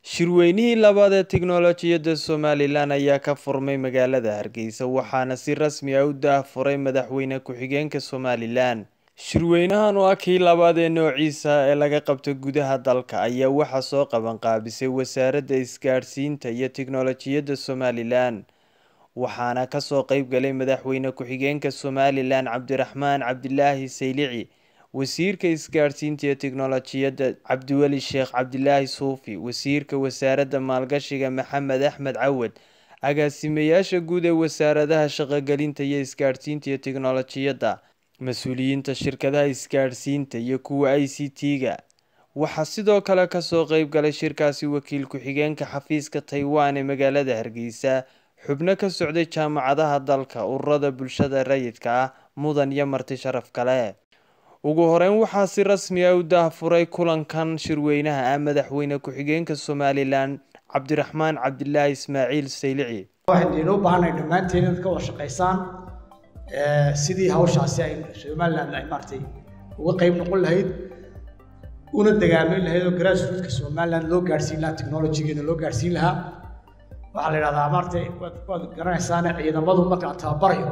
Shirweynihii labaad ee tiknoolajiyadda Somalilan ayaa ka furmay magaalada Hargeysa waxaana si rasmi ah u daahfuray madaxweyne ku-xigeenka Somalilan. Shirweynahan oo ah kii labaad ee noociisa ee laga qabto gudaha dalka ayaa waxaa soo qaban qaabisay Wasaaradda Isgaadhsiinta iyo Tiknoolajiyadda Somalilan. waxaana kasoo qayb galay madaxweyne ku-xigeenka Somalilan Cabdiraxmaan Cabdilaahi Saylici wasiirka isgaadhsiinta iyo tiknoolajiyadda Cabdiweli Sheekh Cabdilaahi Suufi wasiirka wasaaradda maalgashiga Maxamed Axmed Cawad agaasimayaasha guud ee wasaaradaha shaqogelinta iyo isgaadhsiinta iyo tiknoolajiyadda mas-uuliyiinta shirkadaha isgaadhsiinta iyo kuwa ICT-ga waxaa sidoo kale kasoo qayb galay shirkaasi wakiil ku-xigeenka xafiiska Taiwan ee magaalada Hargeysa xubno ka socday jaamacadaha dalka ururada bulshada rayidka ah mudan iyo marti sharaf kale ugu horeyn waxaa si rasmi ah u daahfuray kulankan shirweynaha ah madaxweyne ku-xigeenka somalilan cabdiraxmaan cabdilaahi ismaaciil saylici waxaan idin u baahanay dhammaanteen inaad ka wada shaqaysaan sidii hawshaasi ay somaliland ay maaragtay uga qayb noqon lahayd una dagaamin lahayd oo grassrootka somaliland loo gaadhsiin lahaa technologygeena loo gaadhsiin lahaa waxaa la yidhahdaa maaragtay waad waad garanaysaane ciidamadu marka la tababarayo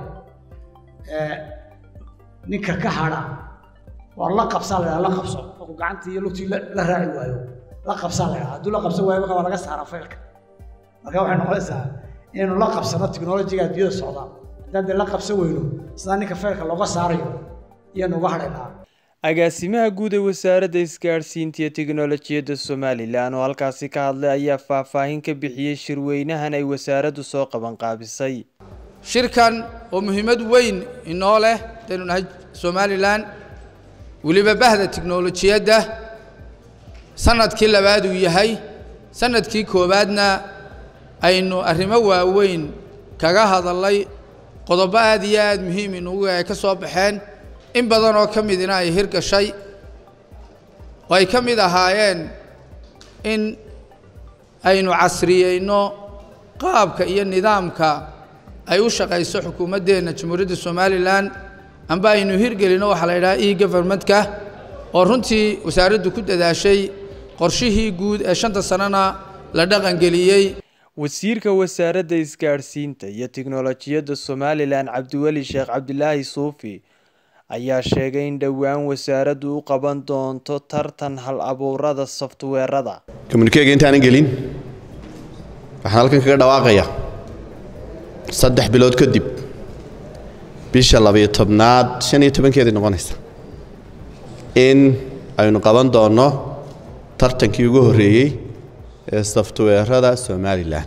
ninka ka hadha waa la qabsaa la yidhahdaa la qabso markuu gacantii iyo lugtii la raaci waayo la qabsaa la yidhahdaa hadduu la qabsan waayo marka waa laga saaraa faylka marka waxay noqonaysaa inaynu la qabsano technologyga adduunyada socda haddaan dee la qabsan weyno sidaa ninka faylka looga saarayo iyanu uga hadhaynaa agaasimaha guud ee wasaaradda isgaadhsiinta iyo tiknoolajiyadda somalilan oo halkaasi ka hadlay ayaa faahfaahin ka bixiyey shirweynahan ay wasaaraddu soo qaban qaabisay shirkan oo muhiimad weyn inoo leh hadaynu nahay somalilan weliba bahda tiknolojiyadda sanadkii labaad uu yahay sanadkii koowaadna aynu arrimo waaweyn kaga hadalnay qodobo aad iyo aad muhiim inugu ay ka soo baxeen in badan oo ka midina ay hirgashay oo ay ka mid ahaayeen in aynu casriyeyno qaabka iyo nidaamka ay u shaqayso xukuumaddeenna jamhuuriyadda somalilan amba aynu hirgelino waxaa la yidhaha e governmentka oo runtii wasaaraddu ku dadaashay qorshihii guud ee shanta sanona la dhaqangeliyey wasiirka wasaaradda isgaadhsiinta iyo tiknoolajiyadda somalilan cabdiweli sheekh cabdilaahi suufi ayaa sheegay in dhowaan wasaaraddu u qaban doonto tartan hal abuurada softweerada communikega intaanan gelin waxaan halkan kaga dhawaaqayaa saddex bilood kadib bisha labayo tobnaad shan iyo tobankeedii noqonaysa in aynu qaban doonno tartankii ugu horreeyey ee softweerada somalilan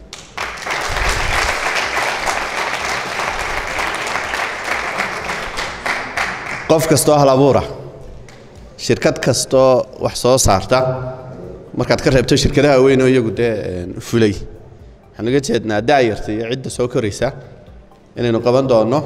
qof kastoo hal abuura shirkad kastoo wax soo saarta markaad ka reebto shirkadaha weyn oo iyagu dee fulay waxaan uga jeednaa daayarta iyo cidda soo koraysa inaynu qaban doonno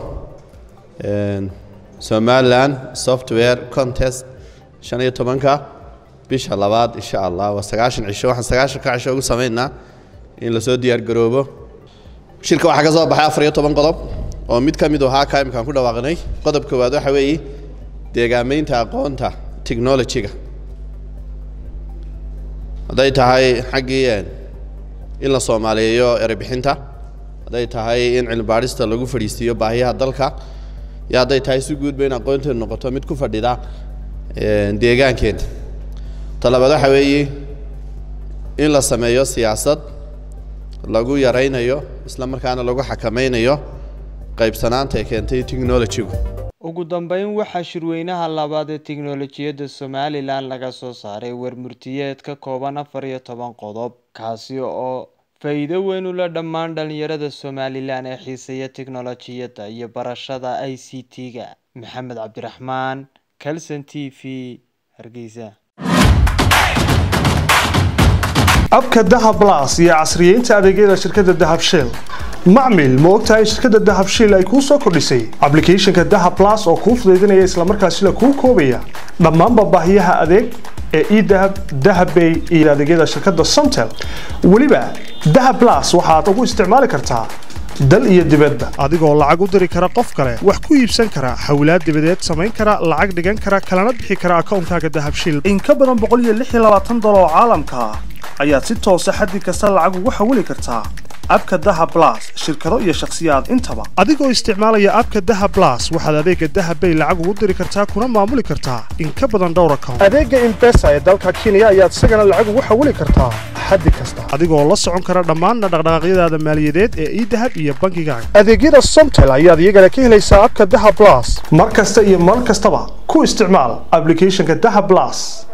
somalilan software contest shan iyo tobanka bisha labaad insha allah waa sagaashan cisho waxaan sagaashanka cisho ugu samaynaa in lasoo diyaar garoobo shirka waxaa ka soo baxay afar iyo toban qodob oo mid ka mid ahaa ka imkaan ku dhawaaqnay qodob koowaad waxa weeye deegaamaynta aqoonta technologyga hadday tahay xaggii in la soomaaliyeeyo erebixinta hadday tahay in cilmibaadhista lagu fadhiisiiyo baahiyaha dalka iyo hadday tahay si guudba in aqoonteedu noqoto mid ku fadhida deegaankeena talabaad waxa weeye in la sameeyo siyaasad lagu yaraynayo isla markaana lagu xakamaynayo qaybsanaanta ee keentay technologygu ugu dambeyn waxaa shirweynaha labaad ee tiknoolajiyadda somalilan laga soo saaray warmurtiyeed ka kooban afar iyo toban qodob kaasi oo faa'iido weyn u leh dhammaan dhalinyarada somalilan ee xiiseeya tiknolojiyadda iyo barashada i c t-ga maxamed cabdiraxmaan calson t v hargeysa abka dahab las iyo casriyeynta adeegyada shirkadda dahab shell macmil ma ogtahay shirkadda dahab shell ay kuu soo kordhisay ablicathonka dahab las oo kuu fudaydinaya islamarkaasina kuu koobaya dhammaanba baahiyaha adeeg ee edahab dahabbay iyo adeegyada shirkadda somtel weliba dahab las waxaad ugu isticmaali kartaa dal iyo dibadba adigoo lacag u diri kara qof kale wax ku iibsan kara xawlaad dibadeed samayn kara lacag dhigan kara kalana bixi kara akoonkaaga dahabshiil in ka badan dolar oo caalamka ah ayaad si toosa xaddi kasta lacag ugu xawili kartaa abka daha blas shirkado iyo shakhsiyaad intaba adigoo isticmaalaya abka daha blas waxaad adeega dahabbay lacag ugu diri kartaa kuna maamuli kartaa in ka badan dhowr account adeega imbesa ee dalka kenya ayaad isagana lacag ugu xawili kartaa xaddi kasta adigoo la socon kara dhammaan dhaqdhaqaaqyadaada maaliyadeed ee idahab iyo bangigaaga adeegyada somtel ayaad iyagana ka helaysaa abka daha blas mar kasta iyo mar kastaba ku isticmaal applicationka daha blas